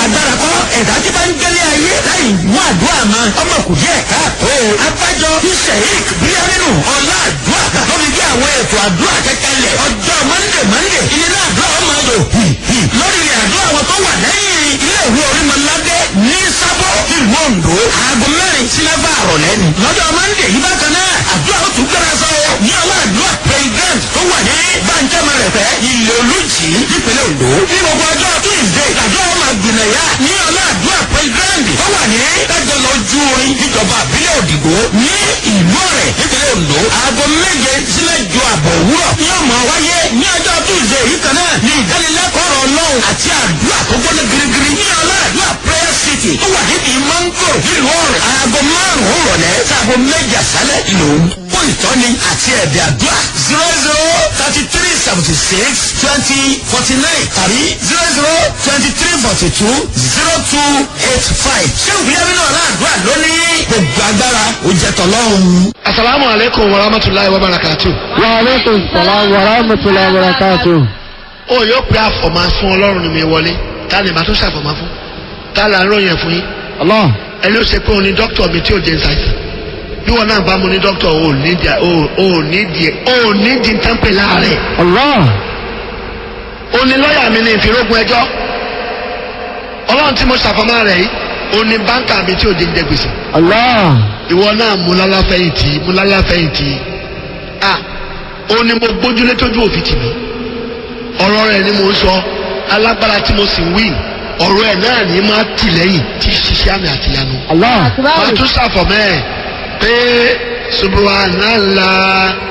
agbára kọ́ ẹ̀dá tí bá ń gbélé ayé láì mú àdúrà mọ́ ọmọ kù díẹ̀ káàtó. abájọ sheik bíyánínú ọlá àdúrà lórí bí àwọn ètò àdúrà kẹkẹlẹ ọjọ́ mọ́ndé mọ́ndé ilé náà àdúrà ọmọ ayò lórí ilẹ̀ àdúrà wọn tó wà lẹ́yìn ilé ìwé orímọ̀ládé ní sábọ̀ ìlú ondo aago mẹ́rin sí mẹ́fà àrọ̀lẹ́ ni. lọ́jọ́ mọ́ndé yìí bákan náà àdúrà ó tún gbéra sọ ní ọlá àdúrà president tó wà ní bàǹjẹ́mọ̀ rẹ̀ fẹ́ ilé olùjì nípínlẹ̀ ondo. ní gbogbo ọjọ́ tuesday àdúrà ọmọ àgbìnàyà ní ọlá àdúrà president tó wà ní ẹgbẹ́ lọ́jú orin níjọba àbílẹ̀ òdìgbò ní ìlú rẹ̀ nípínlẹ̀ ondo. aago méje sílẹ̀ ju àbọ̀ òwúrọ̀ ní ọmọ wáyé ní ọjọ́ tuesday yìí kan náà ní ìdánilẹ́kọ̀ọ́ ọlọ́run àti àdúrà tó gbọ́dọ̀ girigiri ní ọlá àdúrà prayer city tó wà níbi mango nílùú ọ̀rẹ́ aago márùn-ún rọ̀lẹ́ sáago méjì àṣálẹ̀ ìlú fún ìtọ́ni àti ẹ̀bẹ̀ àdúrà zero zero thirty three seventy six twenty forty nine tàbí zero zero twenty three forty two zero two eight five ṣé ìgbéyàwó náà láàdúrà lónìí gbogbo agbára ó jẹ tọ́lọ́run. asalaamu aleykum wa rahmatulahi wa barakatu. wa aleykum salaam wa rahmatulahi wa barakatuh. ó yóò pé àfọ̀mọ́ fún ọlọ́run ni mi wọlé ta ni màá tó ṣàfọ̀mọ́ fún ta là ń ròyìn fún yín Allah. ẹni ó ṣe pé òun ni dókítà mi tí ò jẹ́ ṣàìsàn bí wọn náà bá mu ní dókítà ò ní di ò ní di ò ní di tẹ́ńpẹ̀ láàárẹ̀ Allah. ó ní lọ́ọ̀yà mi ní ìfirógun ẹjọ́ ọlọ́run tí mo ṣàfọ̀mọ́ rẹ̀ yìí ó ní báńkà mi tí ò jẹ́ ń jẹ gbèsè Allah. ìwọ náà múlálá fẹ̀yìntì múlálá fẹ̀yìntì à ó ní mo gbójúlé tójú òfin tì mí ọ̀rọ̀ rẹ̀ ni mo ń sọ alágbára tí mo sì ń wí ọ̀rọ̀ ẹ̀ náà ní máa tì lẹ́yìn tí ṣiṣẹ́ àmì àtìyanu Allah. máa tún ṣàfọ̀mọ́ ẹ̀ pé subhanallah